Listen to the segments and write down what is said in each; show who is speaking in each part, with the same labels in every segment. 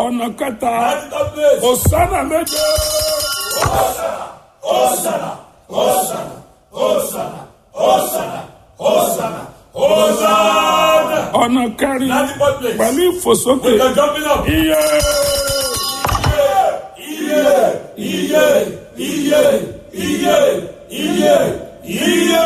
Speaker 1: ọ̀nà kẹta
Speaker 2: That's the third place.
Speaker 1: òsánà méje
Speaker 2: Hosanna, Hosanna, Hosanna, Hosanna, Hosanna, Hosanna.
Speaker 1: ọ̀nà kẹrin
Speaker 2: That's the fourth place.
Speaker 1: pẹ̀lú ìfòsókè
Speaker 2: You're jumping up.
Speaker 1: iye
Speaker 2: Iye, iye, iye, iye, iye, iye.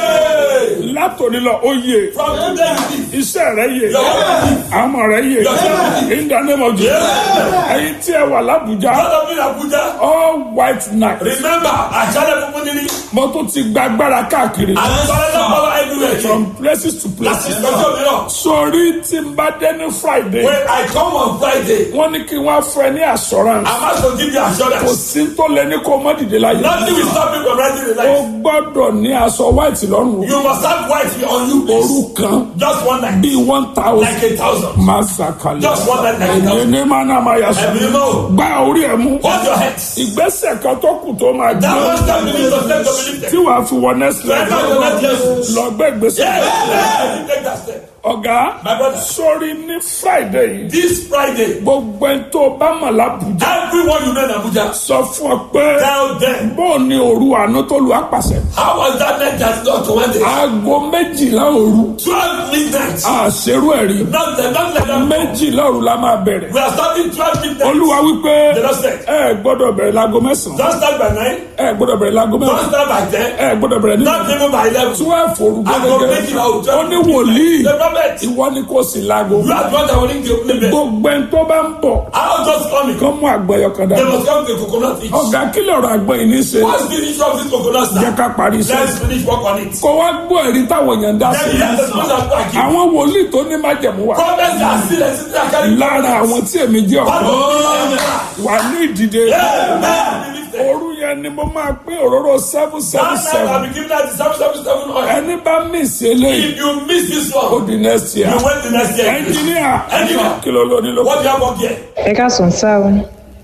Speaker 1: látòní lọ ó yè
Speaker 2: From today you live.
Speaker 1: iṣẹ́ rẹ̀ yè
Speaker 2: Your family.
Speaker 1: àmọ̀ rẹ̀ yè in the name of Jesus ẹ̀yin tí ẹ wà lábùjá
Speaker 2: God of in Abuja.
Speaker 1: all white night
Speaker 2: Remember, àṣálẹ̀ funfun níní.
Speaker 1: mo tún ti gba agbára káàkiri
Speaker 2: Àwọn sọ́lẹ́dá power everywhere.
Speaker 1: from places to
Speaker 2: Láti
Speaker 1: places
Speaker 2: ìtọ́jú mìíràn.
Speaker 1: sórí tí n bá dé ní Friday
Speaker 2: When I come on Friday,
Speaker 1: wọ́n ní kí wọ́n á fún ẹ ní assurance
Speaker 2: I'm asked to give you
Speaker 1: kò
Speaker 2: assurance.
Speaker 1: sí tó lẹ ní kó má dìde láyé
Speaker 2: Nothing will stop you from rising in
Speaker 1: o
Speaker 2: life.
Speaker 1: gbọ́dọ̀ ní aṣọ white lọ́rùn
Speaker 2: You must have white on you. please.
Speaker 1: òru kan
Speaker 2: Just one night.
Speaker 1: bíi one thousand
Speaker 2: Like a thousand.
Speaker 1: máa ṣàkàlẹ̀
Speaker 2: Just one night like a
Speaker 1: èyí
Speaker 2: thousand.
Speaker 1: ní máa náà máa yà sọ
Speaker 2: Ẹ̀mí mọ́.
Speaker 1: gba orí ẹ̀ mú
Speaker 2: Hold your heads.
Speaker 1: ìgbésẹ̀ kan tó kù tó máa
Speaker 2: That
Speaker 1: gbé
Speaker 2: one step you need to step to believe
Speaker 1: tí
Speaker 2: them.
Speaker 1: wàá fi wọ next
Speaker 2: Right now,
Speaker 1: level
Speaker 2: you're not Jesus.
Speaker 1: lọ gbé ìgbésẹ̀
Speaker 2: Yeah, you take that step.
Speaker 1: ọ̀gá
Speaker 2: My brother.
Speaker 1: sórí ní Friday yìí
Speaker 2: This Friday,
Speaker 1: gbogbo ẹni tó bá mọ̀ lábùjá
Speaker 2: everyone you know in Abuja,
Speaker 1: sọ fún ọ pé
Speaker 2: tell them
Speaker 1: bóò ni òru àná tó lu àpàṣẹ
Speaker 2: how was that night that got to one day?
Speaker 1: aago méjìlá òru
Speaker 2: 12 midnight.
Speaker 1: àṣerú ẹ̀rí
Speaker 2: Not the, not like that.
Speaker 1: méjìlá òru la máa bẹ̀rẹ̀
Speaker 2: We are starting 12 midnight.
Speaker 1: olúwa wípé
Speaker 2: The Lord said,
Speaker 1: ẹ gbọ́dọ̀ bẹ̀rẹ̀ láago mẹ́sàn-án
Speaker 2: don't start by 9,
Speaker 1: ẹ gbọ́dọ̀ bẹ̀rẹ̀ láago
Speaker 2: don't
Speaker 1: mẹ́sàn-án
Speaker 2: start by 10,
Speaker 1: ẹ gbọ́dọ̀ bẹ̀rẹ̀ ní
Speaker 2: not even by 11.
Speaker 1: twelve òru
Speaker 2: Aago
Speaker 1: gẹ́gẹ́
Speaker 2: méjìlá òru,
Speaker 1: ó ní wòlíì
Speaker 2: The prophet,
Speaker 1: ìwọ ni kò sí láago
Speaker 2: you are the one that will ring the opening bell.
Speaker 1: gbogbo ẹni tó bá ń bọ̀
Speaker 2: I'll just coming.
Speaker 1: kó mú àgbẹ̀yọ kan
Speaker 2: They
Speaker 1: dání
Speaker 2: must come to coconut each.
Speaker 1: ọ̀gá kílẹ̀ ọ̀rọ̀ àgbẹ̀ yìí ní í ṣe
Speaker 2: What's the issue of this coconut
Speaker 1: jẹ́
Speaker 2: now?
Speaker 1: ká parí iṣẹ́
Speaker 2: Let's finish work on it.
Speaker 1: kó wá gbọ́ ẹ̀rí táwọn èèyàn dá sí
Speaker 2: Then let the sponsor go and give.
Speaker 1: àwọn wòlíì tó ní májẹ̀mú wà
Speaker 2: Prophets are still existing and carrying
Speaker 1: lára àwọn tí èmi jẹ́
Speaker 2: One
Speaker 1: ọ̀kan
Speaker 2: of them.
Speaker 1: wà ní ìdìde
Speaker 2: Amen.
Speaker 1: òru yẹn ni mo máa pín òróró seven seven
Speaker 2: That night
Speaker 1: seven
Speaker 2: I'll be giving out the seven seven seven oil.
Speaker 1: ẹni bá mísì eléyìí
Speaker 2: If you miss this
Speaker 1: ó
Speaker 2: one,
Speaker 1: di next year
Speaker 2: you wait the next year.
Speaker 1: ẹnjìníà
Speaker 2: Engineer.
Speaker 1: kí ló lóní ló
Speaker 2: What do you have up here?
Speaker 3: ẹ káàsán sáà o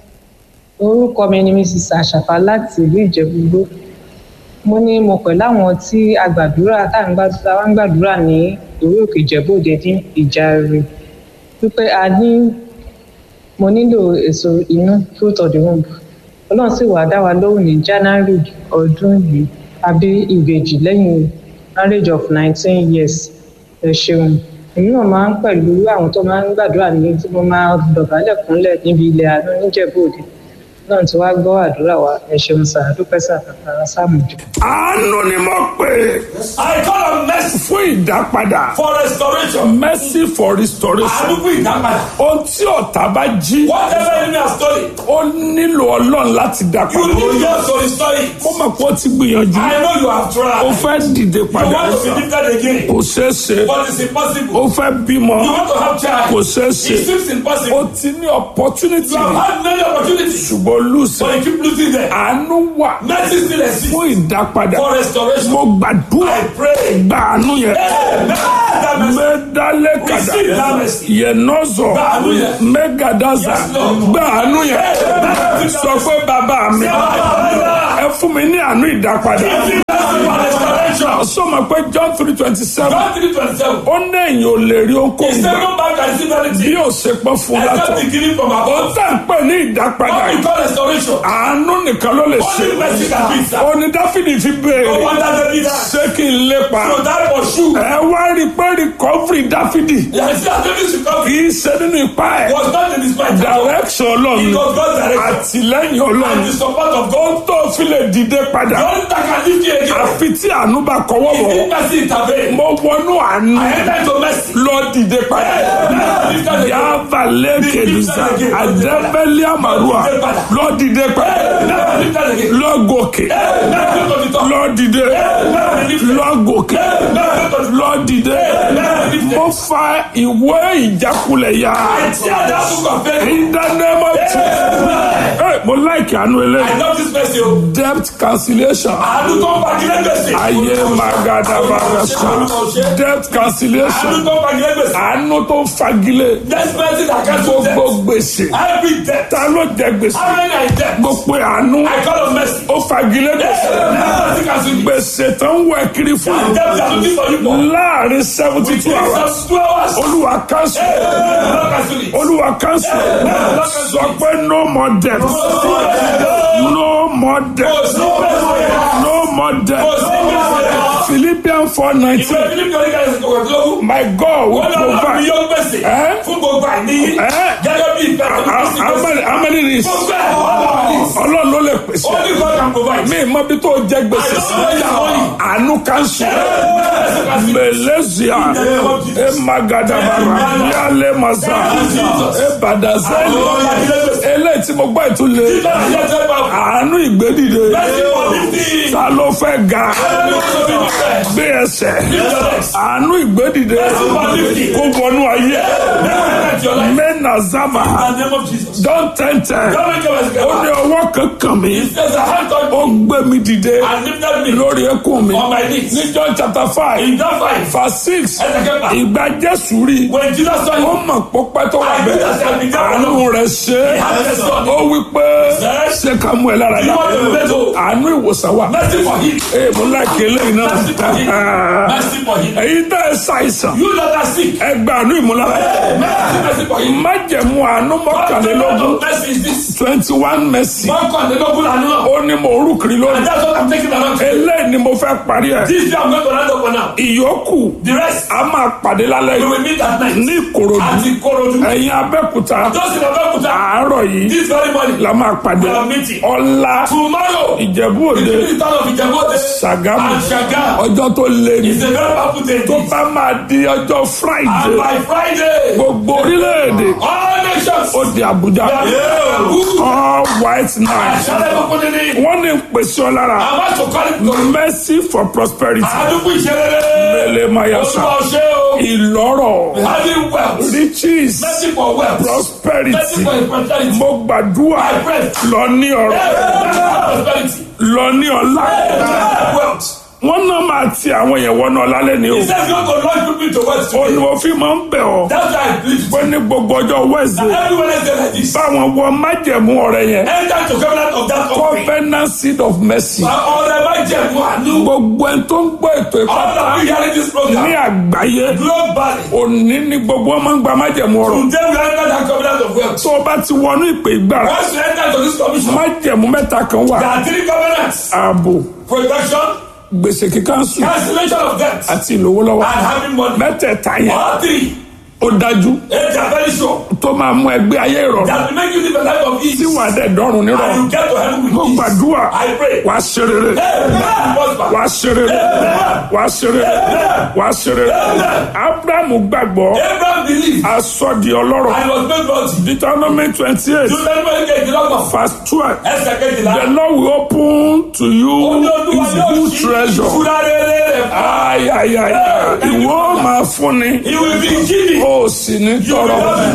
Speaker 3: orúkọ mi ni mrs àṣàfà láti ìlú ìjẹ̀bú-igbó mo ní mo pẹ̀lú àwọn tí a gbàdúrà tá à ń gbàdúrà tá à ń gbàdúrà ní orí òkè ìjẹ̀bú-òde ní ìjàre wípé a ní mo nílò èso inú fruit of the womb ọlọ́run sì wàá dá wa lóhùn ní january ọdún yìí àbí ìbejì lẹ́yìn marriage of nineteen years ẹ ṣeun èmi náà máa ń pẹ̀lú àwọn tó máa ń gbàdúrà ní tí mo máa dọ̀bálẹ̀ kúnlẹ̀ níbi ilẹ̀ àánú níjẹ̀bú-òde náà tí wàá gbọ́ àdúrà wa ẹ ṣeun sà dúpẹ́ sà kàkàrà sáàmùjọ.
Speaker 1: àánú ni mo pè
Speaker 2: I call on mercy
Speaker 1: fún ìdápadà
Speaker 2: for restoration.
Speaker 1: mercy for restoration
Speaker 2: Àánú fún ìdápadà.
Speaker 1: ohun tí ọ̀tá bá jí
Speaker 2: Whatever enemy has stolen,
Speaker 1: ó nílò ọlọ́run láti dá
Speaker 2: you
Speaker 1: padà
Speaker 2: need God to restore it.
Speaker 1: ó mọ̀ pé ó ti gbìyànjú
Speaker 2: I know you have
Speaker 1: ó
Speaker 2: tried.
Speaker 1: fẹ́ dìde
Speaker 2: You
Speaker 1: padà
Speaker 2: want to be lifted again,
Speaker 1: kò ṣeé ṣe
Speaker 2: but it's impossible.
Speaker 1: ó fẹ́ bímọ
Speaker 2: You want to have child,
Speaker 1: kò ṣeé ṣe
Speaker 2: it seems
Speaker 1: ó
Speaker 2: impossible.
Speaker 1: ti ní opportunity
Speaker 2: You have had many opportunities,
Speaker 1: ṣùgbọ́n lùsẹ̀
Speaker 2: but you keep losing them.
Speaker 1: àánú wà
Speaker 2: Mercy still exists
Speaker 1: fún ìdápadà
Speaker 2: for restoration.
Speaker 1: mo gbàdúrà
Speaker 2: I pray.
Speaker 1: gba àánú yẹn
Speaker 2: Amen. That mercy.
Speaker 1: mẹdálẹ kàdà
Speaker 2: Receive that mercy.
Speaker 1: yẹnọzọ
Speaker 2: Gba àánú yẹn.
Speaker 1: mẹgàdàzà
Speaker 2: Yes, Lord.
Speaker 1: gba àánú yẹn
Speaker 2: Amen.
Speaker 1: sọ pé bàbá mi ẹ fún mi ní àánú ìdápadà
Speaker 2: Mercy for restoration.
Speaker 1: sọmọ pé John three twenty seven
Speaker 2: John 3:27.
Speaker 1: ó ní èyàn ò lè rí
Speaker 2: He
Speaker 1: ohunkóhun
Speaker 2: said,
Speaker 1: gbà
Speaker 2: No man can receive
Speaker 1: bí
Speaker 2: anything
Speaker 1: ó ṣe pọ́ fún látọ̀
Speaker 2: except the giving from
Speaker 1: ó
Speaker 2: above.
Speaker 1: tẹ̀ ń pè ní ìdápadà
Speaker 2: What we
Speaker 1: yìí
Speaker 2: call restoration.
Speaker 1: àánú nìkan ló lè ṣe
Speaker 2: Only mercy can do it, sir.
Speaker 1: ó ní dáfídì fi
Speaker 2: No
Speaker 1: béèrè
Speaker 2: wonder David asked.
Speaker 1: ṣé kí n lépa
Speaker 2: So that was true.
Speaker 1: ẹ wá rí i pé recovery dáfídì
Speaker 2: Yeah, see, as David's
Speaker 1: kì
Speaker 2: recovery
Speaker 1: í ṣe nínú ipá ẹ̀
Speaker 2: was not in his mind.
Speaker 1: direction ọlọ́run
Speaker 2: It was God's direction.
Speaker 1: àtìlẹ́yìn ọlọ́run
Speaker 2: And the support of God.
Speaker 1: ohun tó fi lè dìde padà
Speaker 2: The only that can lift you again
Speaker 1: àfi tí àánú bá kọwọ́
Speaker 2: is
Speaker 1: bọ̀
Speaker 2: if mercy intervene.
Speaker 1: mo wọnú àánú
Speaker 2: I enter into mercy.
Speaker 1: lọ dìde padà
Speaker 2: Amen. Lift us again.
Speaker 1: yàrá lẹ́kẹ̀lùsà àdẹ́bẹ́lẹ́ àmàlùwà lọ dìde padà
Speaker 2: Amen. Lift us again.
Speaker 1: lọ gòkè
Speaker 2: Amen. Lift us to the top.
Speaker 1: lọ dìde
Speaker 2: Amen. Lift us.
Speaker 1: lọ gòkè
Speaker 2: Amen. Lift us.
Speaker 1: lọ dìde
Speaker 2: Amen. Lift us.
Speaker 1: mo fa ìwé ìjákulẹ̀ yá
Speaker 2: I tear that book of faith.
Speaker 1: ìdánimọ̀ tì
Speaker 2: Amen.
Speaker 1: mo láìkì àánú
Speaker 2: I
Speaker 1: eléyìí
Speaker 2: love this mercy. o.
Speaker 1: debt cancellation
Speaker 2: Àánú tó ń bagi lẹ́gbẹ̀sẹ̀.
Speaker 1: ayé magadabagasa debt cancellation
Speaker 2: Àánú tó ń bagi lẹ́gbẹ̀sẹ̀.
Speaker 1: àánú tó ń fagilé
Speaker 2: This mercy that cancels debt.
Speaker 1: gbogbo gbèsè
Speaker 2: Every debt.
Speaker 1: ta ló jẹ gbèsè
Speaker 2: How many are in debt?
Speaker 1: mo pe àánú
Speaker 2: I call on mercy.
Speaker 1: ó fagilé gbèsè
Speaker 2: Mercy cancel it.
Speaker 1: gbèsè tó ń wẹ kiri fún
Speaker 2: And debt they are looking for you for.
Speaker 1: láàrin seventy two hours
Speaker 2: Some two hours.
Speaker 1: olúwa cancel
Speaker 2: Lord cancel it.
Speaker 1: olúwa cancel sọ pé no more death no more death no more death Philippians four nineteen my God will provide. Eh? Eh? How, how many how many is ọlọ́run ló lè pèsè mi mọ bí tó jẹ gbèsè sí àánú kanṣu mẹlẹsìá ẹ magadabara yálẹ masa ẹ badazẹli eléyìí tí mo gbọ́ ìtúlẹ̀ àánú ìgbédìde ta ló fẹ́ ga gbé ẹsẹ̀ àánú ìgbédìde kó wọnú ayé mẹ́nà zaba don tẹ́ntẹ́ ó ní ọwọ́ kankan mi ó gbé mi dìde lórí ẹkún mi ní John chapter five verse six ìgbà Jésù rí ó mọ̀ pópẹ́ tó wà bẹ́ẹ̀ àánú rẹ̀ ṣe ó wí pé ṣé ká mú ẹ lára dá àánú ìwòsàn wà ee mo láìké lẹ́yìn náà èyí tẹ́ ẹ ṣàìsàn ẹ gba àánú ìmúlára májẹ̀mú àánú mọ́kànlélógún twenty one mercy ó ní mo rú kiri lónìí eléyìí ni mo fẹ́ parí ẹ̀ ìyókù a máa pàdé lálẹ́ yìí ní Ìkòròdú ẹ̀yin Abẹ́òkúta àárọ̀ yìí la máa pàdé ọ̀la Ìjẹ̀bú Òde Ṣàgámù ọjọ́ tó lé ní tó bá máa di ọjọ́ Friday gbogbo orílẹ̀-èdè ó di Àbújá all white night wọ́n ní pèsè ọ lára mercy for prosperity mele mayasa ìlọ́rọ̀ riches prosperity mo gbàdúrà lọ ní ọrọ̀ lọ ní ọlá wọ́n náà máa ti àwọn èèyàn wọnú ọlá lẹ́ni o ó ní wọ́n fi máa ń bẹ̀ ọ́ pé ní gbogbo ọjọ́ Wednesday báwọn wọ májẹ̀mú ọ̀rẹ́ yẹn covenant seed of mercy gbogbo ẹni tó ń gbọ́ ètò ìpátá ní àgbáyé òní ni gbogbo wọn máa ń gba májẹ̀mú ọ̀rọ̀ tó o bá ti wọnú ìpè ìgbàra májẹ̀mú mẹ́ta kan wà ààbò
Speaker 2: Protection,
Speaker 1: gbèsè kíkánṣu
Speaker 2: cancellation of debt,
Speaker 1: àti ìlówólọ́wọ́
Speaker 2: and having money.
Speaker 1: mẹ́tẹ̀ẹ̀ta yẹn
Speaker 2: All three,
Speaker 1: ó dájú
Speaker 2: they are very sure
Speaker 1: tó máa mú ẹgbẹ́ ayé ìrọ̀rùn
Speaker 2: that will make you live a life of ease.
Speaker 1: tí wà á dẹ̀ dọ́rùn
Speaker 2: And
Speaker 1: nírọ̀rùn
Speaker 2: you get to heaven with
Speaker 1: mo
Speaker 2: ease.
Speaker 1: gbàdúrà
Speaker 2: I pray.
Speaker 1: wà á ṣe rere
Speaker 2: Amen. Prosper.
Speaker 1: wà á ṣe rere wà á ṣe rere wà á ṣe rere abrahamu gbàgbọ́
Speaker 2: Abraham believed
Speaker 1: aṣọ di ọlọ́rọ̀
Speaker 2: and was made wealthy.
Speaker 1: deuteronomy twenty eight
Speaker 2: Deuteronomy kejìlélọ́gbọ̀n.
Speaker 1: verse twelve
Speaker 2: Ẹsẹ̀ kejìlá.
Speaker 1: the lord will open to you
Speaker 2: Ó ní Olúwa
Speaker 1: his
Speaker 2: yóò
Speaker 1: good
Speaker 2: ṣí
Speaker 1: treasure
Speaker 2: ìṣúra rere rẹ̀ fún ọ.
Speaker 1: ayayaya ìwọ máa fúnni
Speaker 2: He will be giving.
Speaker 1: ó sì ní tọrọ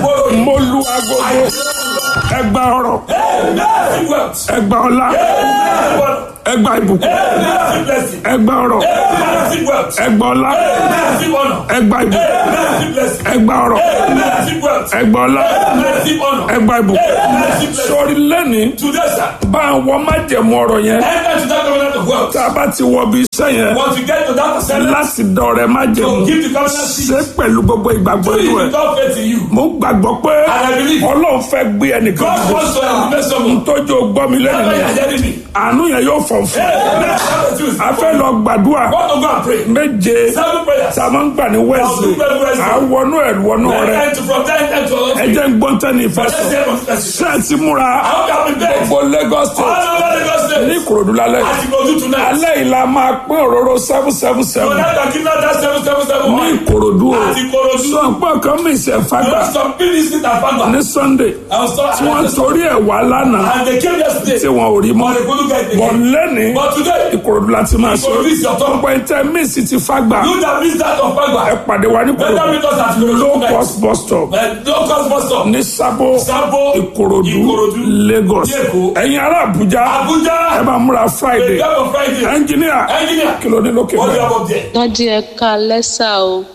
Speaker 1: mo lu agogo ẹgbà ọrọ̀
Speaker 2: Massive wealth.
Speaker 1: ẹgbà ọlá
Speaker 2: Massive wealth.
Speaker 1: ẹgbà ìbùkún
Speaker 2: Massive blessing.
Speaker 1: ẹgbà ọrọ̀
Speaker 2: Massive wealth.
Speaker 1: ẹgbà ọlá
Speaker 2: Massive honor.
Speaker 1: ẹgbà ìbùkún
Speaker 2: Massive blessing.
Speaker 1: ẹgbà ọrọ̀
Speaker 2: Massive wealth.
Speaker 1: ẹgbà ọlá
Speaker 2: Massive honor.
Speaker 1: ẹgbà ìbùkún
Speaker 2: Massive blessing.
Speaker 1: sórí lẹ́ni
Speaker 2: Today, sir,
Speaker 1: bá àwọn májẹ̀mú ọ̀rọ̀ yẹn
Speaker 2: enter to that covenant of wealth.
Speaker 1: tá a bá ti wọ bí iṣẹ́ yẹn
Speaker 2: Once you get to that percent,
Speaker 1: láti dọ̀rẹ́ májẹ̀mú
Speaker 2: to give the covenant seed.
Speaker 1: ṣe pẹ̀lú gbogbo ìgbàgbọ́
Speaker 2: Do
Speaker 1: inú
Speaker 2: it
Speaker 1: ẹ̀
Speaker 2: without faith in you.
Speaker 1: mo gbàgbọ́ pé
Speaker 2: And I believe
Speaker 1: ọlọ́run fẹ́ gbé ẹnìkan
Speaker 2: God
Speaker 1: dìde.
Speaker 2: wants to elevate someone.
Speaker 1: tójú gbọ́ mi lẹ́nu
Speaker 2: That's why
Speaker 1: yẹn
Speaker 2: you're hearing me.
Speaker 1: àánú yẹn yóò fọ̀ fún
Speaker 2: Hey, let's have a Tuesday.
Speaker 1: a fẹ́ lọ gbàdúrà
Speaker 2: Want to go and pray.
Speaker 1: méje
Speaker 2: Seven prayers.
Speaker 1: tá a máa ń gbà ní wẹ́ẹ̀sì à ń wọnú ẹ̀ wọnú rẹ
Speaker 2: And to from ten end to
Speaker 1: ẹ jẹ́ ń gbọ́n tẹ́ni ìfẹ́
Speaker 2: Let's
Speaker 1: sọ
Speaker 2: say from person.
Speaker 1: ṣé ẹ ti múra
Speaker 2: I hope you have been there.
Speaker 1: gbogbo Lagos state
Speaker 2: All over Lagos
Speaker 1: ní
Speaker 2: State.
Speaker 1: Ìkòròdú lálẹ́
Speaker 2: As you go do tonight.
Speaker 1: alẹ́ yìí la máa pín òróró seven seven
Speaker 2: So
Speaker 1: seven
Speaker 2: now that give out that seven seven seven
Speaker 1: ní
Speaker 2: one.
Speaker 1: Ìkòròdú o
Speaker 2: Àti Ìkòròdú.
Speaker 1: sọ pé ọkàn mi ìṣẹ̀
Speaker 2: You
Speaker 1: fagbà
Speaker 2: know some people is it at Fagba.
Speaker 1: ní Sunday
Speaker 2: I was so
Speaker 1: tí wọ́n torí ẹ̀ wá lánàá
Speaker 2: And they came yesterday.
Speaker 1: tí wọn ò rí mọ́
Speaker 2: But they couldn't get it.
Speaker 1: bọ̀ lẹ́ni
Speaker 2: But today,
Speaker 1: Ìkòròdú la ti máa ṣe
Speaker 2: Ìkòròdú is your turn.
Speaker 1: ọ̀pọ̀ ìtẹ́ míìsì ti fagbà
Speaker 2: you that missed that of
Speaker 1: ẹ
Speaker 2: Fagba.
Speaker 1: pàdé wa ní
Speaker 2: Better
Speaker 1: Ìkòròdú
Speaker 2: meet us at Ìkòròdú
Speaker 1: low
Speaker 2: tonight.
Speaker 1: cost bus stop
Speaker 2: Uh, No cost bus stop.
Speaker 1: ní Sábó
Speaker 2: Sabo,
Speaker 1: Ìkòròdú
Speaker 2: Ìkòròdú,
Speaker 1: Lagos
Speaker 2: Èkó.
Speaker 1: ẹ̀yin ará Àbújá ẹ
Speaker 2: Abuja.
Speaker 1: bá múra Friday
Speaker 2: The of Friday.
Speaker 1: ẹnjìníà
Speaker 2: Engineer.
Speaker 1: kí ló ní lókè
Speaker 2: What do you
Speaker 1: bẹ́ẹ̀.
Speaker 2: have up there?
Speaker 4: dádì ẹ ká lẹ́sà o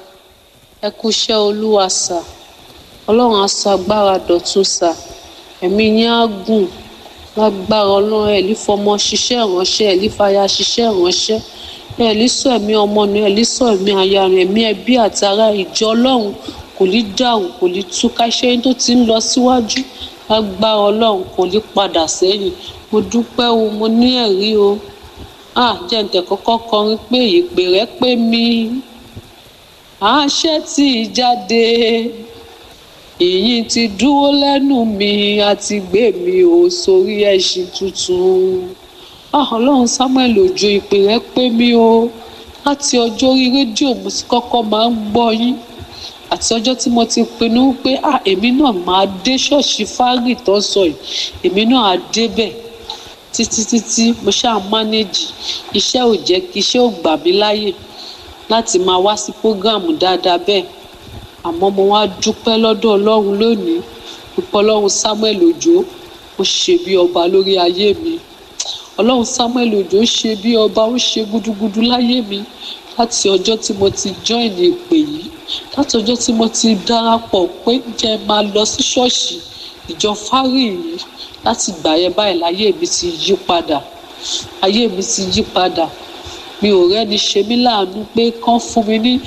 Speaker 4: ẹ kúṣẹ́ olúwa sà ọlọ́run á sọ agbára dọ̀tun sà ẹ̀mí yín á gùn lágbára ọlọ́run ẹ̀ lè fọmọ ṣiṣẹ́ ìránṣẹ́ ẹ̀ lè fàyà ṣiṣẹ́ ìránṣẹ́ ẹ̀ lè sọ ẹ̀mí ọmọ nù ẹ̀ lè sọ ẹ̀mí aya rẹ̀ ẹ̀mí ẹbí àti ará ìjọ ọlọ́run kò ní dàrú kò ní túká iṣẹ́ yín tó ti ń lọ síwájú lágbára ọlọ́run kò ní padà sẹ́yìn mo dúpẹ́ o mo ní ẹ̀rí o ah jẹ́ǹtẹ̀ kọ́kọ́ kọrin pé ìpè rẹ pé mi àṣẹ tí ì jáde èyí ti dúró lẹ́nu mi àti gbé mi ò sórí ẹṣin tuntun ah ọlọ́run samuel òjò ìpè rẹ pé mi o láti ọjọ́ orí rédíò mo ti kọ́kọ́ máa ń gbọ́ yín àti ọjọ́ tí mo ti pinnu pé ah èmi náà máa dé ṣọ́ọ̀ṣì fárì tó ń sọ yìí èmi náà á débẹ̀ títí títí mo ṣáà mánéjì iṣẹ́ ò jẹ́ kí iṣẹ́ ò gbà mí láyè láti máa wá sí prógráàmù dáadáa bẹ́ẹ̀ àmọ́ mo wá dúpẹ́ lọ́dọ̀ ọlọ́run lónìí pípọ́ ọlọ́run samuel òjò ó ṣe bí ọba lórí ayé mi ọlọ́run samuel òjò ṣe bí ọba ó ṣe gúdúgúdú láyé mi láti ọjọ́ tí mo ti join ìpè yìí láti ọjọ́ tí mo ti darapọ̀ pé jẹ́ máa lọ sí ṣọ́ọ̀ṣì ìjọ fárì yìí láti gbà yẹn báyìí láyé mi ti yí padà ayé mi ti yí padà mi ò rẹ́ni ṣe mí láàánú pé kán fún mi ní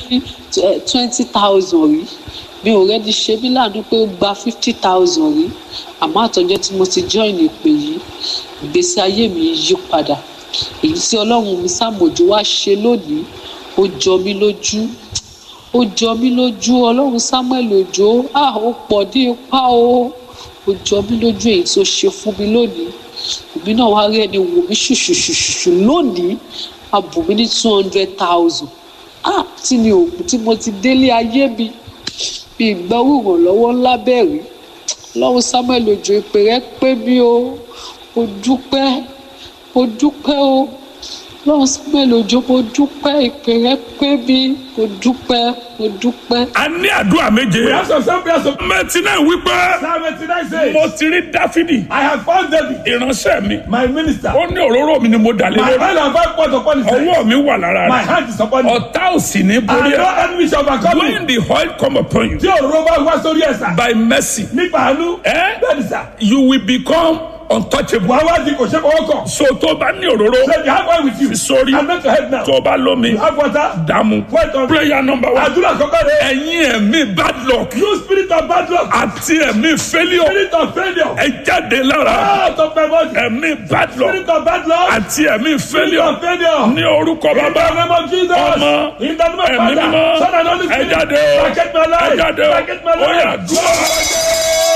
Speaker 4: twenty thousand rí mi ò rẹ́ni ṣe mí láàánú pé ó gba fifty thousand rí àmọ́ àtọ́jọ́ tí mo ti join ìpè yìí ìgbésí ayé mi yí padà èyí tí ọlọ́run mi sàmójú wá ṣe lónìí ó jọ mí lójú ó jọ mí lójú ọlọ́run samuel òjò ah ó pọ̀ ní ipá o ó jọ mí lójú èyí tó ṣe fún mi lónìí èmi náà wá rí ẹni wò mí ṣùṣùṣùṣù lónìí a bù mí ní two hundred thousand ah tí mi ò tí mo ti délé ayé mi bí ìgbọ́rù ìrànlọ́wọ́ ńlá bẹ̀rẹ̀ ọlọ́run samuel òjò ìpè rẹ pé mi o mo dúpẹ́ mo dúpẹ́ o ọlọ́run samuel òjò mo dúpẹ́ ìpè rẹ pé mi mo dúpẹ́ mo dúpẹ́.
Speaker 1: a ní àdúrà méje.
Speaker 2: We have some some prayers of
Speaker 1: mẹtí náà wípé
Speaker 2: Psalm 89 says,
Speaker 1: mo ti rí dáfídì
Speaker 2: I have found David,
Speaker 1: ìránṣẹ́ mi
Speaker 2: my minister.
Speaker 1: ó ní òróró mi ni mo dà lé
Speaker 2: My
Speaker 1: lórí
Speaker 2: hand and five points upon his head.
Speaker 1: ọwọ́ mi wà lára
Speaker 2: My
Speaker 1: rẹ̀
Speaker 2: hand is upon him.
Speaker 1: ọ̀tá ò sì ní
Speaker 2: And
Speaker 1: borí
Speaker 2: no
Speaker 1: ẹ̀
Speaker 2: enemy shall overcome me.
Speaker 1: when the oil come upon you
Speaker 2: Tí òróró bá wá sórí ẹ̀sà.
Speaker 1: by mercy
Speaker 2: Nípa àánú.
Speaker 1: Eh?
Speaker 2: Bẹ́ẹ̀ni sà.
Speaker 1: you will become untouchable
Speaker 2: Wàá wá di kò ṣe fọwọ́ kàn.
Speaker 1: so tó bá ní òróró
Speaker 2: So you have one with you.
Speaker 1: Sorry.
Speaker 2: I'm not your head now.
Speaker 1: tó bá lómi
Speaker 2: You have water.
Speaker 1: dààmú
Speaker 2: Wait on.
Speaker 1: prayer number one
Speaker 2: Àdúrà kọ́kọ́ rẹ̀.
Speaker 1: ẹ̀yin ẹ̀mí bad luck
Speaker 2: You spirit of bad luck.
Speaker 1: àti ẹ̀mí failure
Speaker 2: Spirit of failure.
Speaker 1: ẹ jáde lára
Speaker 2: Out of my body.
Speaker 1: ẹ̀mí bad luck
Speaker 2: Spirit of bad luck.
Speaker 1: àti ẹ̀mí
Speaker 2: Spirit
Speaker 1: failure
Speaker 2: of failure.
Speaker 1: ní orúkọ
Speaker 2: In the
Speaker 1: bàbá
Speaker 2: name of Jesus.
Speaker 1: Ọmọ.
Speaker 2: In the name of
Speaker 1: ẹ̀mí
Speaker 2: Father.
Speaker 1: mímọ́
Speaker 2: Son and Holy
Speaker 1: ẹ
Speaker 2: Spirit.
Speaker 1: jáde o
Speaker 2: Bracket my
Speaker 1: ẹ
Speaker 2: life.
Speaker 1: jáde o
Speaker 2: Bracket my
Speaker 1: ó yá
Speaker 2: life.
Speaker 1: dúró.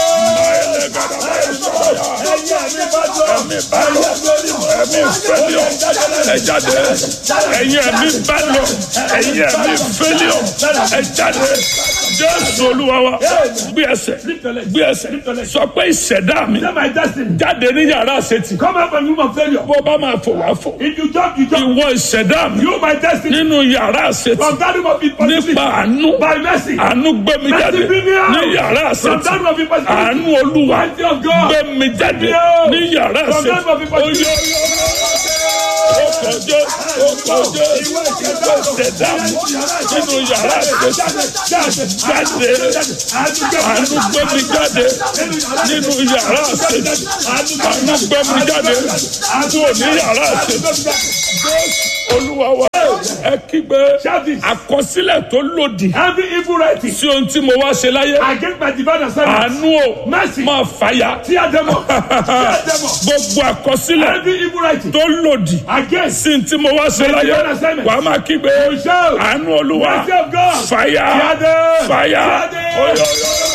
Speaker 1: ẹ̀mí bad luck ẹ̀mí failure ẹ jáde ẹ̀yin ẹ̀mí bad luck ẹ̀yin ẹ̀mí failure ẹ jáde jésù olúwa wa gbé ẹsẹ̀ gbé ẹsẹ̀ sọ pé ìṣẹ̀dá mi
Speaker 2: Say my destiny.
Speaker 1: jáde ní yàrá àṣetì
Speaker 2: Come out from the room of failure.
Speaker 1: bó bá máa fò wá fò
Speaker 2: If you jump, you jump.
Speaker 1: ìwọ ìṣẹ̀dá mi
Speaker 2: You, my destiny.
Speaker 1: nínú yàrá àṣetì
Speaker 2: From that room of impossibility.
Speaker 1: nípa àánú
Speaker 2: By mercy.
Speaker 1: àánú gbé mi jáde ní yàrá
Speaker 2: From
Speaker 1: àṣetì
Speaker 2: that room of impossibility.
Speaker 1: àánú olúwa
Speaker 2: Mercy of God.
Speaker 1: gbé mi jáde ní yàrá
Speaker 2: From
Speaker 1: àṣetì
Speaker 2: that room of impossibility.
Speaker 1: ó kọjá ó kọjá ìwọ ìṣẹ̀dá mi nínú yàrá àṣetì jáde àánú gbé mi jáde nínú yàrá àṣetì àánú gbé mi jáde kúrò ní yàrá àṣetì olúwa wa ẹ kígbe
Speaker 2: Shout it.
Speaker 1: àkọsílẹ̀ tó lòdì
Speaker 2: Every evil writing
Speaker 1: sí ohun tí mo wá ṣe láyé
Speaker 2: against my divine assignment.
Speaker 1: àánú o
Speaker 2: Mercy.
Speaker 1: máa fàyà
Speaker 2: Tear them up. Tear them up.
Speaker 1: gbogbo àkọsílẹ̀
Speaker 2: Every evil writing
Speaker 1: tó lòdì
Speaker 2: against
Speaker 1: sí ohun tí mo wá ṣe láyé
Speaker 2: divine assignment.
Speaker 1: wàá máa kígbe
Speaker 2: shout.
Speaker 1: àánú olúwa
Speaker 2: Mercy of God.
Speaker 1: fàyà
Speaker 2: Tear them.
Speaker 1: fàyà
Speaker 2: Tear them.
Speaker 1: oyè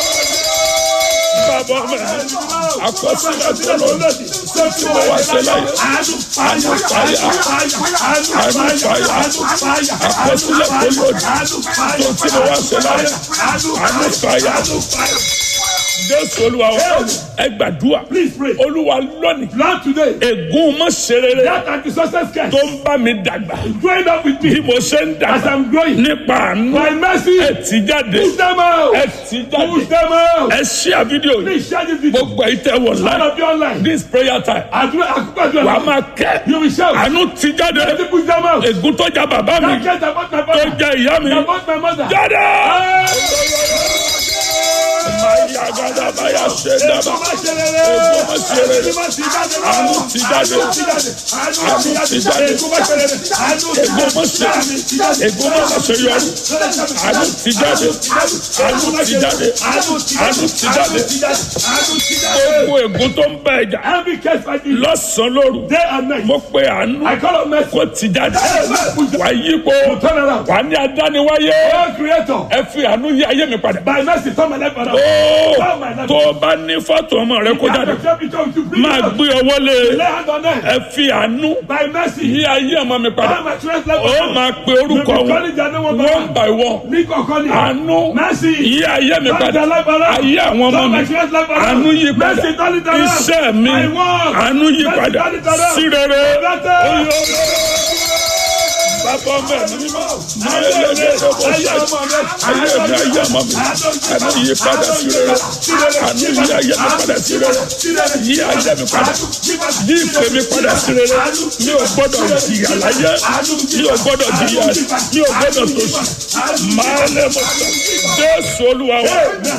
Speaker 1: bàbá mi àkọsílẹ̀ tó lòdì sí ohun tí mo wá ṣe láyé
Speaker 2: Àánú
Speaker 1: àánú fàyà àánú fàyà àkọsílẹ̀ tó lòdì sí ohun tí mo wá ṣe láyé àánú fàyà jésù olúwa wa ẹ gbàdúrà
Speaker 2: Please pray.
Speaker 1: olúwa lónìí
Speaker 2: Lord today.
Speaker 1: ègún mọ́ serere
Speaker 2: That anti-success curse.
Speaker 1: tó ń bá mi dàgbà
Speaker 2: Growing up with
Speaker 1: bí
Speaker 2: me.
Speaker 1: mo ṣe ń
Speaker 2: As
Speaker 1: dàgbà
Speaker 2: I'm growing.
Speaker 1: nípa àánú
Speaker 2: By mercy.
Speaker 1: ẹ tì jáde
Speaker 2: Push them out.
Speaker 1: ẹ tì jáde
Speaker 2: Push them out.
Speaker 1: ẹ ṣí à fídíò yìí
Speaker 2: Please share this video.
Speaker 1: gbogbo ẹ̀ tẹ̀ wọ̀
Speaker 2: All
Speaker 1: láì
Speaker 2: of you online.
Speaker 1: this prayer time
Speaker 2: Àdúrà àkókò àdúrà.
Speaker 1: wàá máa kẹ́
Speaker 2: You will shout.
Speaker 1: àánú tì jáde
Speaker 2: Let push them out.
Speaker 1: ègún tó jà bàbá mi
Speaker 2: That curse about my
Speaker 1: tó
Speaker 2: father.
Speaker 1: jà ìyá mi
Speaker 2: About my mother.
Speaker 1: jáde.
Speaker 2: Hey!
Speaker 1: Mayagadabaya ṣe dábàá. Ègbó má ṣe rere. Àánú ti jáde. Àánú ti jáde. Ègbó má ṣe. Ègbó má ṣe yọrí. Àánú ti jáde. Àánú ti jáde. Àánú ti jáde. Gbogbo ègún tó ń bá ẹja.
Speaker 2: Every case like this,
Speaker 1: Lọ́sàn-án lóru.
Speaker 2: day and night,
Speaker 1: Mo pe àánú.
Speaker 2: I call on mercy.
Speaker 1: Kó ti jáde. Wà á yípo.
Speaker 2: Turn around.
Speaker 1: Wà á ní adániwáyé.
Speaker 2: Oh, Creator,
Speaker 1: Ẹ fi àánú yí ayé mi padà.
Speaker 2: by mercy, turn my life around.
Speaker 1: Ó
Speaker 2: Turn my life
Speaker 1: tó o bá ní fọ́tò ọmọ rẹ kó jáde.
Speaker 2: around.
Speaker 1: Máa gbé ọwọ́ lé.
Speaker 2: Lay hand on them.
Speaker 1: Ẹ fi àánú
Speaker 2: By mercy,
Speaker 1: yí ayé ọmọ mi padà.
Speaker 2: turn my children's life
Speaker 1: Ó
Speaker 2: around.
Speaker 1: máa pe orúkọ wọn one by one.
Speaker 2: Ní kọ̀ọ̀kan ni.
Speaker 1: Àánú
Speaker 2: Mercy.
Speaker 1: yí ayé mi
Speaker 2: Turn
Speaker 1: padà.
Speaker 2: their life around.
Speaker 1: Ayé àwọn ọmọ
Speaker 2: Turn
Speaker 1: mi.
Speaker 2: my children's life around.
Speaker 1: Àánú yí padà.
Speaker 2: Mercy, turn it around.
Speaker 1: Iṣẹ́ mi.
Speaker 2: My work.
Speaker 1: Àánú yí
Speaker 2: Mercy,
Speaker 1: padà.
Speaker 2: turn it around.
Speaker 1: Sí rere.
Speaker 2: Better.
Speaker 1: Oyè Bàbá ọmọ ẹ̀mí mímọ́. Ayé mi ayé ọmọ mi. Ayé mi ayé ọmọ mi. Àánú yí padà sí rere. Àánú yí ayé mi padà sí rere. Yí ayé mi padà. Yí ìpè mi padà sí rere. Mi ò gbọ́dọ̀ jìyà láyé. Mi ò gbọ́dọ̀ jìyà. Mi ò gbọ́dọ̀ tòṣì. Máa lè mọ̀ sọ. Jésù Olúwa wa.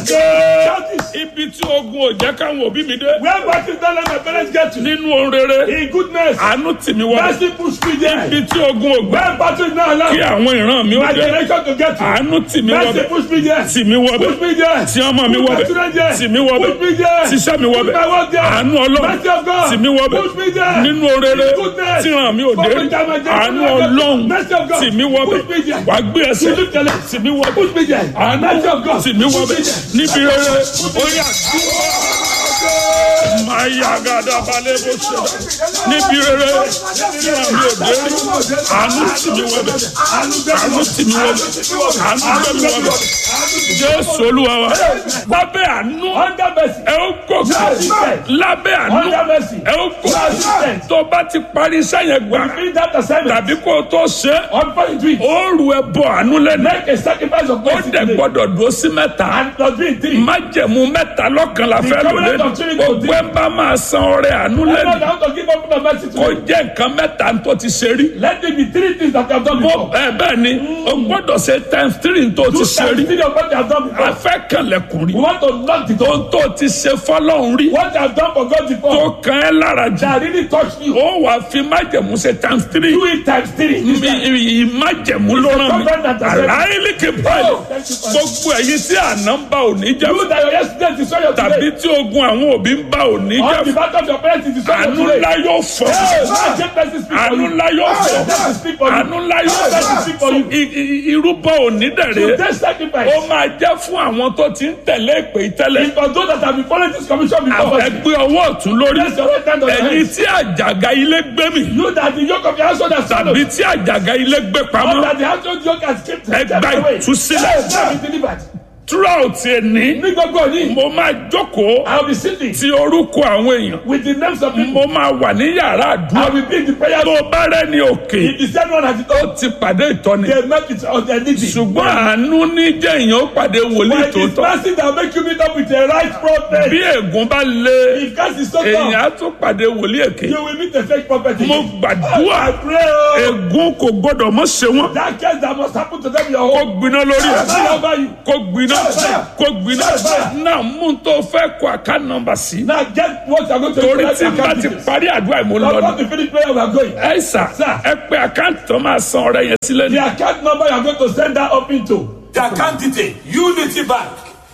Speaker 1: Gé ibi tí ogun ò jẹ́ káwọn òbí mi dé.
Speaker 2: Where battle don't let my parents get to.
Speaker 1: Nínú ohun rere.
Speaker 2: In goodness,
Speaker 1: Àánú tì mí wọlé.
Speaker 2: mercy push me there.
Speaker 1: Ibi tí ogun ò gbà.
Speaker 2: Where battle is not
Speaker 1: Kí
Speaker 2: allowed,
Speaker 1: àwọn ìran mi ó
Speaker 2: my
Speaker 1: dé.
Speaker 2: generation to get to.
Speaker 1: Àánú tì mí
Speaker 2: Mercy
Speaker 1: wọbẹ̀.
Speaker 2: push me there.
Speaker 1: Tì mí wọbẹ̀.
Speaker 2: Push me there.
Speaker 1: Tí ọmọ mi
Speaker 2: Push my
Speaker 1: wọbẹ̀.
Speaker 2: children there.
Speaker 1: Tì mí wọbẹ̀.
Speaker 2: Push me there.
Speaker 1: Tíṣẹ́ mi wọbẹ̀.
Speaker 2: Push my work there.
Speaker 1: Àánú Ọlọ́run.
Speaker 2: Mercy of God.
Speaker 1: Tì mí wọbẹ̀.
Speaker 2: Push me there.
Speaker 1: Nínú orere.
Speaker 2: In goodness.
Speaker 1: Tí ìran mi ò dé rí.
Speaker 2: Forward time and
Speaker 1: Àánú
Speaker 2: generation.
Speaker 1: Ọlọ́run.
Speaker 2: Mercy of God.
Speaker 1: Tì mí wọbẹ̀.
Speaker 2: Push me there.
Speaker 1: Wà á gbé ẹsẹ̀.
Speaker 2: You lift your leg.
Speaker 1: Tì mí wọbẹ̀.
Speaker 2: Push me there.
Speaker 1: Àánú
Speaker 2: Mercy of God.
Speaker 1: tì mí
Speaker 2: Push
Speaker 1: wọbẹ̀.
Speaker 2: me there.
Speaker 1: Níbi rere. Orí àdúrà. Máa yá gàdá balẹ̀ bó ṣe dá. Níbi rere. Tí ìran mi ò dé rí. Àánú tì mí wọbẹ̀. Àánú tì mí wọbẹ̀. Àánú gbé mi wọbẹ̀. Jésù Olúwa wa. Lábẹ́ àánú.
Speaker 2: Under mercy.
Speaker 1: Ẹ ó gòkè. Lábẹ́ àánú.
Speaker 2: Under mercy.
Speaker 1: Ẹ ó gòkè. Tó bá ti parí iṣẹ́ yẹn gbà.
Speaker 2: Finish that assignment.
Speaker 1: Tàbí kó o tó ṣe.
Speaker 2: On fire to it.
Speaker 1: Ó rù ẹ bọ àánú lẹ́nu.
Speaker 2: Make a sacrifice of
Speaker 1: Ó
Speaker 2: mercy
Speaker 1: dẹ̀
Speaker 2: today.
Speaker 1: gbọ́dọ̀ dúró sí mẹ́ta.
Speaker 2: And must be in three.
Speaker 1: Májẹ̀mú mẹ́ta lọ́kàn la fẹ́ lò
Speaker 2: covenant
Speaker 1: lẹ́nu.
Speaker 2: of Trinity
Speaker 1: Gbogbo ẹ bá máa san ọrẹ àánú
Speaker 2: Everyone
Speaker 1: lẹ́nu.
Speaker 2: that want to give up on mercy
Speaker 1: Kó
Speaker 2: today.
Speaker 1: jẹ́ nǹkan mẹ́ta tó ti ṣe rí.
Speaker 2: Let it be three things that you have done
Speaker 1: Bó
Speaker 2: before.
Speaker 1: ẹ bẹ́ẹ̀ ni o gbọ́dọ̀ ṣe times three tó ti
Speaker 2: Two
Speaker 1: ṣe
Speaker 2: times
Speaker 1: rí.
Speaker 2: three of what you have done before.
Speaker 1: A fẹ́ kànlẹ̀kùn rí.
Speaker 2: We want to knock the door.
Speaker 1: Ohun tó ti ṣe fọ́lọ́run rí.
Speaker 2: What you have done for God
Speaker 1: Tó
Speaker 2: before.
Speaker 1: kàn ẹ́ lára jù.
Speaker 2: That really touched you.
Speaker 1: Ó wàá fi májẹ̀mú ṣe times three.
Speaker 2: Do it times three.
Speaker 1: mi ìmájẹ̀mú ló rán mi aláìlíkè báyìí gbogbo ẹ̀yin tí àná ń bá òní jẹ́
Speaker 2: You that your yesterday destroy your
Speaker 1: tàbí
Speaker 2: today.
Speaker 1: tí ogun àwọn òbí ń bá òní
Speaker 2: On the
Speaker 1: jẹ́
Speaker 2: back of your parents is destroy your
Speaker 1: àánú
Speaker 2: today.
Speaker 1: ńlá yóò fọ́
Speaker 2: Hey, let your mercy speak for
Speaker 1: àánú
Speaker 2: you.
Speaker 1: ńlá yóò
Speaker 2: Let
Speaker 1: fọ́
Speaker 2: mercy speak for you.
Speaker 1: àánú ńlá yóò
Speaker 2: Let mercy
Speaker 1: fọ́
Speaker 2: speak for you.
Speaker 1: I- i- irúbọ òní dẹ̀rẹ̀
Speaker 2: Today's sacrifice.
Speaker 1: ó máa jẹ́ fún àwọn tó ti ń tẹ̀lé ìpè ìtẹ́lẹ̀
Speaker 2: Is for those that have been following this commission before.
Speaker 1: ẹgbẹ́ ọwọ́ ọ̀tún lórí
Speaker 2: Place your right hand on your
Speaker 1: ẹ̀yin
Speaker 2: head.
Speaker 1: tí àjàgà ilé gbé mi
Speaker 2: You that the yoke of your household has swallowed.
Speaker 1: tàbí tí àjàgà ilé gbé
Speaker 2: Or
Speaker 1: pamọ́
Speaker 2: that the household yoke has kept
Speaker 1: Ẹ gba
Speaker 2: taken away.
Speaker 1: ìtúsílẹ̀.
Speaker 2: Yes, now be delivered.
Speaker 1: throughout ẹni
Speaker 2: Ní gbogbo òní.
Speaker 1: mo máa jókòó
Speaker 2: I will be sitting
Speaker 1: ti orúkọ àwọn èèyàn
Speaker 2: with the names of people.
Speaker 1: mo máa wà ní yàrá
Speaker 2: I
Speaker 1: àdúrà
Speaker 2: will be in the prayer
Speaker 1: tó
Speaker 2: room.
Speaker 1: bá rẹ́ni òkè
Speaker 2: If the same one has it all,
Speaker 1: ó ti pàdé ìtọ́ni
Speaker 2: they met with on their needy.
Speaker 1: ṣùgbọ́n àánú ní jẹ́ èèyàn ó pàdé wòlíì
Speaker 2: But it is
Speaker 1: tòótọ́
Speaker 2: mercy that make you meet up with a right prophet.
Speaker 1: bí ègún bá lé
Speaker 2: If God is so
Speaker 1: èèyàn
Speaker 2: tough,
Speaker 1: á tún pàdé wòlíì èké
Speaker 2: you will meet a fake prophet.
Speaker 1: mo
Speaker 2: again.
Speaker 1: gbàdúrà
Speaker 2: I pray. oh,
Speaker 1: ègún kò gbọdọ̀ mọ́ ṣe wọ́n
Speaker 2: That case that must happen to them in your
Speaker 1: kó
Speaker 2: home.
Speaker 1: gbiná lórí ẹ̀
Speaker 2: Fire over you.
Speaker 1: kó gbiná kó gbiná náà mú un tó fẹ́ kó àká nọ́mbà sí
Speaker 2: Now get what you are going to
Speaker 1: torí
Speaker 2: do.
Speaker 1: tí n bá ti parí àdúrà ìmú
Speaker 2: Now,
Speaker 1: lọ́nà.
Speaker 2: once we finish prayer, we are going.
Speaker 1: ẹ sà ẹ pé àkáǹtì tó máa san ọrẹ yẹn sílẹ̀ ní.
Speaker 2: The account number you are going to send that up into.
Speaker 5: The account detail Unity Bank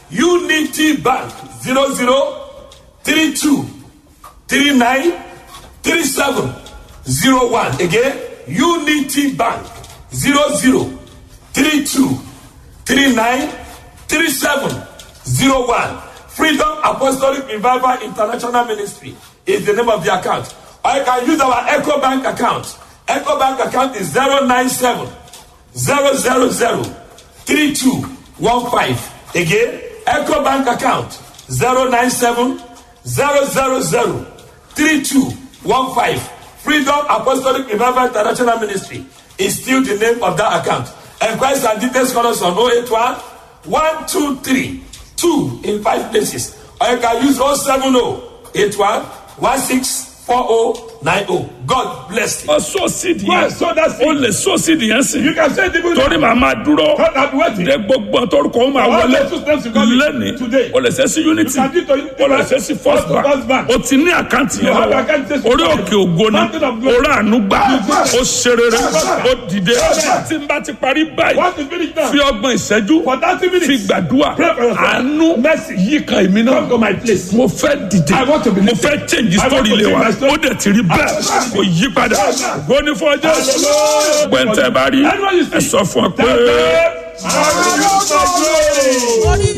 Speaker 5: Unity Bank zero zero three two three nine three seven zero one again Unity Bank zero zero three two three nine three seven zero one Freedom Apostolic Revival International Ministry is the name of the account or you can use our Echo Bank account Echo Bank account is zero nine seven zero zero zero three two one five again eco bank account zero nine seven zero zero zero three two one five freedom apostolic revival international ministry is still the name of that account enquiries and details call us on oh eight one one two three two in five places or you can use oh seven oh eight one one six four oh nine oh God bless you.
Speaker 1: ó sọ sídìí
Speaker 2: Go
Speaker 1: yẹn
Speaker 2: and sow that
Speaker 1: ó
Speaker 2: seed.
Speaker 1: lè sọ sídìí yẹn sí
Speaker 2: You can send people
Speaker 1: torí màá máa dúró
Speaker 2: God have been waiting.
Speaker 1: de gbogbo torúkọ ó máa
Speaker 2: All
Speaker 1: wọlé
Speaker 2: those steps you got
Speaker 1: lẹ́ni
Speaker 2: today.
Speaker 1: o lè ṣe sí unity
Speaker 2: You can do to Unity
Speaker 1: o lè
Speaker 2: Bank,
Speaker 1: ṣe sí first
Speaker 2: or to First
Speaker 1: bank
Speaker 2: Bank.
Speaker 1: o ti ní àkáǹtì yẹn
Speaker 2: You have
Speaker 1: lọ́wọ́
Speaker 2: account statement.
Speaker 1: orí òkè ògo ni
Speaker 2: Mountain of glory.
Speaker 1: orí àánú gbà ó ṣe rere ó dìde tí n bá ti parí báyìí
Speaker 2: What is finished now?
Speaker 1: fi ọgbọ̀n ìṣẹ́jú
Speaker 2: For 30 minutes.
Speaker 1: fi gbàdúrà
Speaker 2: Pray for yourself.
Speaker 1: àánú
Speaker 2: Mercy.
Speaker 1: yí kan èmi náà
Speaker 2: Come to my place.
Speaker 1: mo fẹ́ dìde
Speaker 2: I want to be
Speaker 1: mo
Speaker 2: lifted.
Speaker 1: fẹ́ change
Speaker 2: I want
Speaker 1: story
Speaker 2: to
Speaker 1: ilé wa
Speaker 2: change my story.
Speaker 1: ó dẹ̀ ti rí bẹ́ẹ̀ kò yí padà gbóni fún ọjọ́ gbẹ̀ntẹ́ bá rí
Speaker 2: Everyone you see.
Speaker 1: ẹ sọ fún ọ pé.
Speaker 2: Tell them, Hallelujah.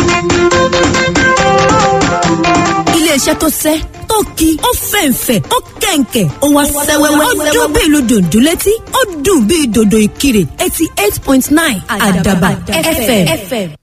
Speaker 6: iléeṣẹ́ tó sẹ́ tó ki ó fẹ̀ǹfẹ̀ ó kẹ̀ǹkẹ̀ ó wá sẹ́wẹ́wẹ́ ó dún bí ìlú dòdò létí ó dùn bí dòdò ìkirè eighty eight point nine àdàbà fm.